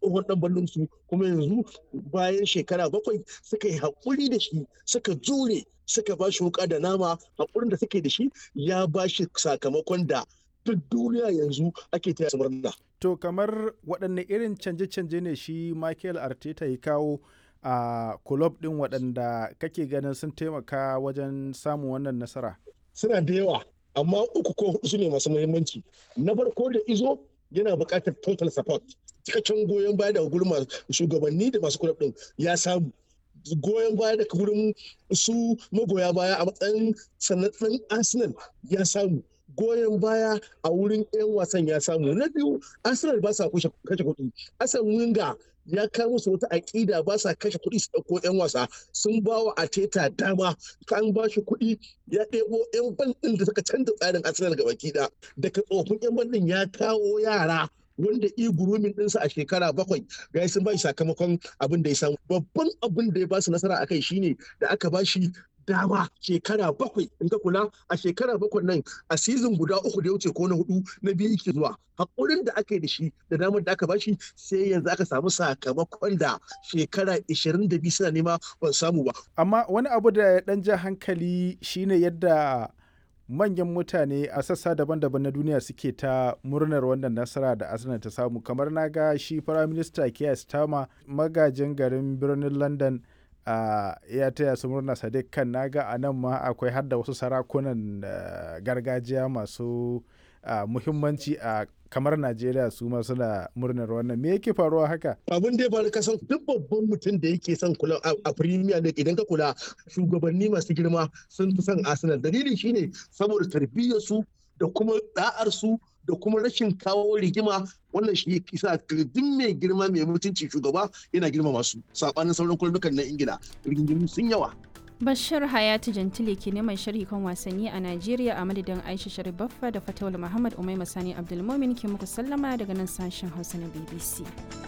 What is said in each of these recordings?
tsohon dan ballon su kuma yanzu bayan shekara bakwai suka yi haƙuri da shi suka jure suka ba shi wuka da nama haƙurin da suke da shi ya ba shi sakamakon da duk duniya yanzu ake taya su murna. To kamar waɗanne irin canje-canje ne shi Michael Arteta ya kawo a kulob ɗin waɗanda kake ganin sun taimaka wajen samun wannan nasara? Suna da yawa, amma uku ko hudu su ne masu muhimmanci. Na farko da izo yana buƙatar total support. Cikakken goyon baya daga gurin shugabanni da masu kulob ɗin ya samu. goyon baya daga gurin su magoya baya a matsayin sanatsan Arsenal ya samu. goyon baya a wurin 'yan wasan ya samu na biyu arsenal ba sa kashe kuɗi asan winga ya kawo musu wata aƙida ba sa kashe kuɗi su ɗauko 'yan wasa sun ba wa ateta dama kan ba shi kuɗi ya ɗebo 'yan bandin da suka canza tsarin arsenal ga baki ɗaya daga tsofin 'yan bandin ya kawo yara wanda i gurumin ɗinsa a shekara bakwai ga sun ba shi sakamakon abin da ya samu babban abin da ya ba su nasara akai shine da aka ba shi dama shekara bakwai in ka kula a shekara bakwai nan a sizin guda uku da ya wuce ko na hudu na biyu yake zuwa hakurin da aka yi da shi da damar da aka bashi sai yanzu aka samu sakamakon da shekara 22 suna nema ban samu ba amma wani abu da ya dan ja hankali shine yadda manyan mutane a sassa daban-daban na duniya suke ta murnar wannan nasara da arsenal ta samu kamar na ga shi firaminista keir starmer magajin garin birnin london Uh, ya taya su murna sadiq kan naga a nan ma akwai har da wasu sarakunan uh, gargajiya masu uh, muhimmanci a kamar najeriya su ma suna murnar wannan me yake faruwa haka abin da ya faru kasan duk babban mutum da yake son kula a premier league idan ka kula shugabanni masu girma sun fi son arsenal dalili shine saboda tarbiyyar su da kuma da'ar su da kuma rashin kawo rigima wannan shi ya kisa duk mai girma mai mutunci shugaba yana girma masu sabanin sauran kullukan na ingila rigingimu sun yawa Bashir Hayatu Jantile ke neman sharhi kan wasanni a Najeriya a madadin Aisha Sharif Baffa da Fatawul Muhammad Umaima Sani Abdulmumin ke muku sallama daga nan sashen Hausa na BBC.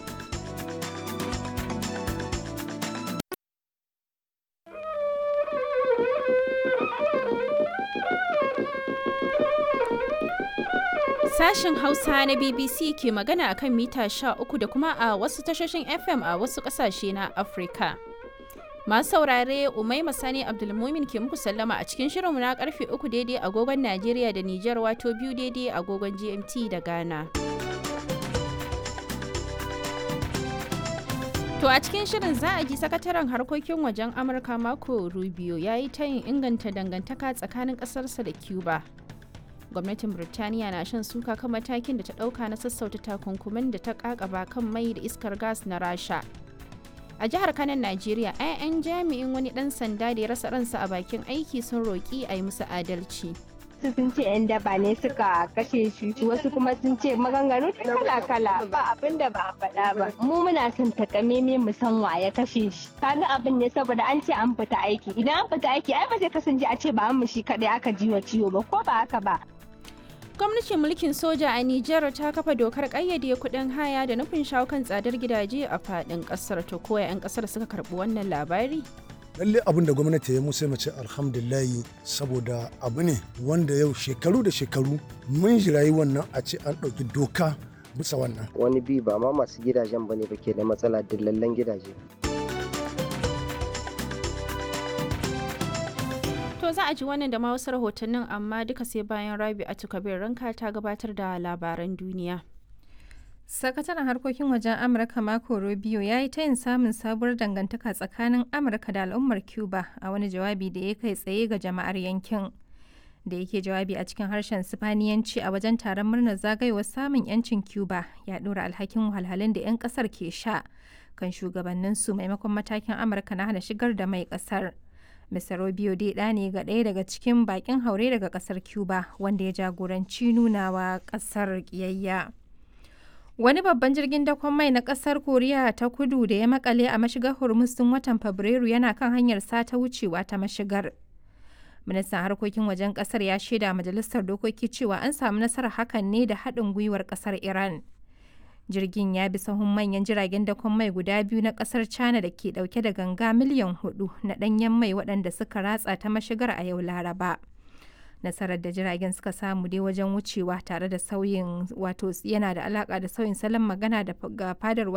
Sashen Hausa na BBC ke magana a kan mita 13 da kuma a wasu tashoshin FM a wasu ƙasashe na Afirka. Masu saurare Umaima Sani Abdulmumin ke muku sallama a cikin shirinmu na karfe 3 daidai agogon Najeriya da Nijar wato biyu daidai agogon GMT da Ghana. To a cikin shirin za a ji sakataren harkokin wajen Amurka Marco Rubio ya yi tayin inganta dangantaka tsakanin ƙasarsa da Cuba. gwamnatin birtaniya na shan suka kan matakin da ta dauka na sassauta takunkumin da ta kakaba kan mai da iskar gas na rasha a jihar kanan najeriya 'ya'yan jami'in wani dan sanda da ya rasa ransa a bakin aiki sun roƙi a yi musu adalci wasu sun ce 'yan daba ne suka kashe shi wasu kuma sun ce maganganu kala kala ba abin da ba a faɗa ba mu muna son takameme mu san wa ya kashe shi kaga abin ne saboda an ce an fita aiki idan an fita aiki ai ba zai kasance a ce ba an shi kadai aka ji wa ciwo ba ko ba haka ba gwamnatin mulkin soja a Nijar ta kafa dokar kayyade kuɗin haya da nufin shawo kan tsadar gidaje a faɗin ƙasar to koya 'yan ƙasar suka karɓi wannan labari lalle abin da gwamnati ya musa mace alhamdulillahi saboda abu ne wanda yau shekaru da shekaru mun jirayi wannan a ce an ɗauki doka bisa wannan wani bi ba ma masu gidajen bane ba ke da matsala dillallen gidaje To za a ji wannan da ma wasu rahotannin amma duka sai bayan Rabi a Kabir ranka ta gabatar da labaran duniya. Sakataren harkokin wajen Amurka Marco Rubio ya yi tayin samun sabuwar dangantaka tsakanin Amurka da al'ummar Cuba a wani jawabi da ya kai tsaye ga jama'ar yankin. Da yake jawabi a cikin harshen Sifaniyanci a wajen taron murnar zagayowar samun 'yancin Cuba ya ɗora alhakin wahalhalun da 'yan ƙasar ke sha kan shugabanninsu maimakon matakin Amurka na hana shigar da mai ƙasar. Mr. Rubio dai ɗa ne ga ɗaya daga cikin bakin haure daga ƙasar Cuba wanda ya jagoranci nunawa ƙasar ƙiyayya. Wani babban jirgin dakon mai na ƙasar Koriya ta kudu da ya makale a mashigar Hormuz tun watan Fabrairu yana kan hanyar sata wucewa ta mashigar. Ministan harkokin wajen ƙasar ya shaida majalisar dokoki cewa an samu nasarar hakan ne da haɗin gwiwar ƙasar Iran. jirgin ya bi sahun manyan jiragen dakon mai guda biyu na kasar china da ke dauke da ganga miliyan hudu na danyen mai waɗanda suka ratsa ta mashigar a yau laraba nasarar da jiragen suka samu dai wajen wucewa tare da sauyin wato yana da alaka da sauyin salon magana da fadar